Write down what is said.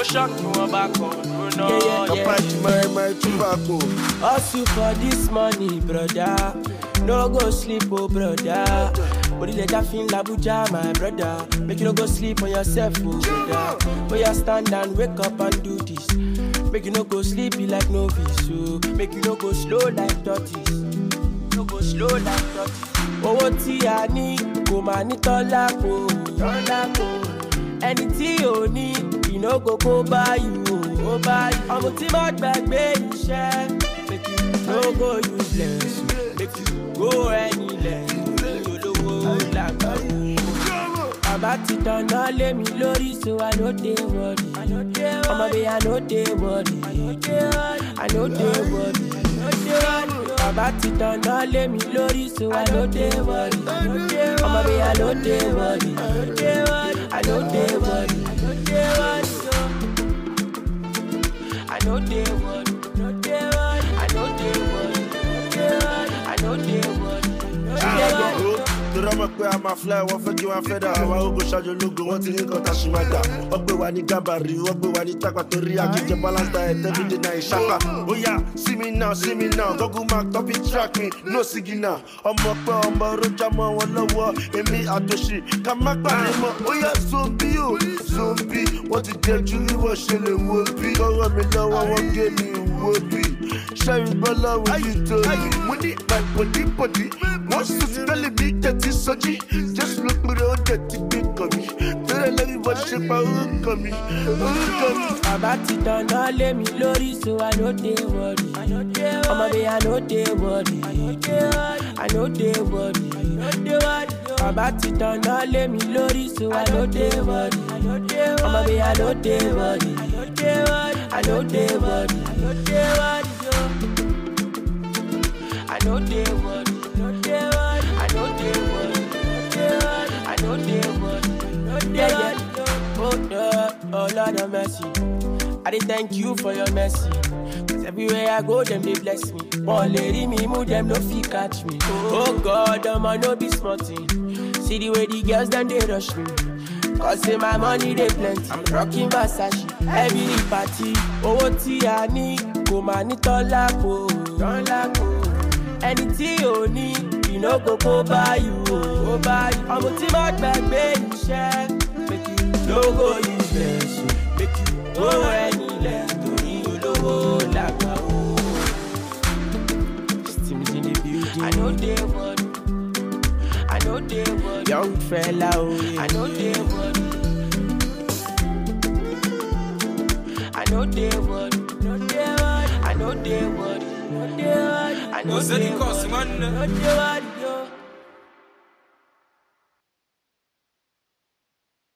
shock you wọn bá kọ lónà. Kapachi my my tobacco. Hustle for this money, brother. No go sleep, oh brother. Body let that feel Abuja, my brother. Make you no go sleep on yourself, oh brother. When you stand and wake up and do this. Make you no go sleep be like novice, so make you no go slow like tortoise. No go slow like tortoise. Owó tí a ní kò máa ní tọ́lá kò tọ́lá kò. Ẹni tí ò ní ìnáwó kó báyìí o, ó báyìí. Ọmọ tí má gbàgbé iṣẹ́. Make you no go useless, make you go anywhere. Olówó làgbà wò. Bàbá ti tanná lé mi lórí so I no dey worry. Ọmọ mi I no dey worry. I no dey worry. Bàbá ti tanná lé mi lórí so I no dey worry. Ọmọ mi I no dey worry. I no dey worry. I no dey worry. I no dey worry. I no dey worry. Tọ́rọ mọ̀ pé a máa fly, wọ́n fẹ́ kí wọ́n fẹ́ dà. Àwọn ogun ṣáájú ológun, wọ́n ti ní nǹkan tá a ṣì máa gbà. Wọ́n gbé wa ní Gàbàrí, wọ́n gbé wa ní Tápà torí àjíjẹ balance diet everyday na ìṣàpá. Ó yá, see me now, see me now, Google map topic track me, no signal. Ọmọ pẹ́ ọmọ rojà mọ́ wọn lọ́wọ́, èmi àtòṣì, ká má gbàgbé mọ́. Ó yá, zombi o, zombi, wọ́n ti jẹ ju bí wọ́n ṣe lè wo bí. Lọ́wọ́ mi lọ́wọ́, wọ́n gé mi wo bí. Ṣẹ́yìn gbọ́ lọ́wọ́ yìí tó yìí. Mo ní my body body, wọ́n sùn sí tẹ́lẹ̀ mi jẹ́ ti sọ́jí. Jésù ló pèrè oúnjẹ ti gbé kàn mí. Tẹ́lẹ̀ lẹ́yìn bọ́ ṣe pa orúkọ mi, orúkọ mi. Bàbá ti tanná lé mi lórí so I no dey worry. Ọmọ mi I no dey worry. I no dey worry. Bàbá ti tanná lé mi lórí so I no dey worry. Ọmọ mi I no dey worry. I no dey worry. I no dey worry. I no dey worry. I no dey worry. Yeah, yeah. Oh, yeah. oh Lord of mercy. I dey thank you for your mercy. Cause everywhere I go, them they bless me. One lady me move, them no fit catch me. Oh God, them I no be smart thing. See the way the girls them they rush me. Cause say my money they plenty. I'm rocking Versace every party. Owó tí a ní kò máa ní tọ́lá kò tọ́lá kò. Ẹni tí ò ní ìnáwó kó báyìí o, ó báyìí. Ọmọ tí má gbàgbé iṣẹ́. Make you no go useless o. Make you go anywhere torí olówó làgbà o. Steams in the building. I no dey worry. I no dey worry. Young fella o. I no dey worry. I no dey worry. I no dey worry. I no dey worry. I no Ó ṣe ní dey kọ́ọ̀sì worry. wọn nà. No dey worry.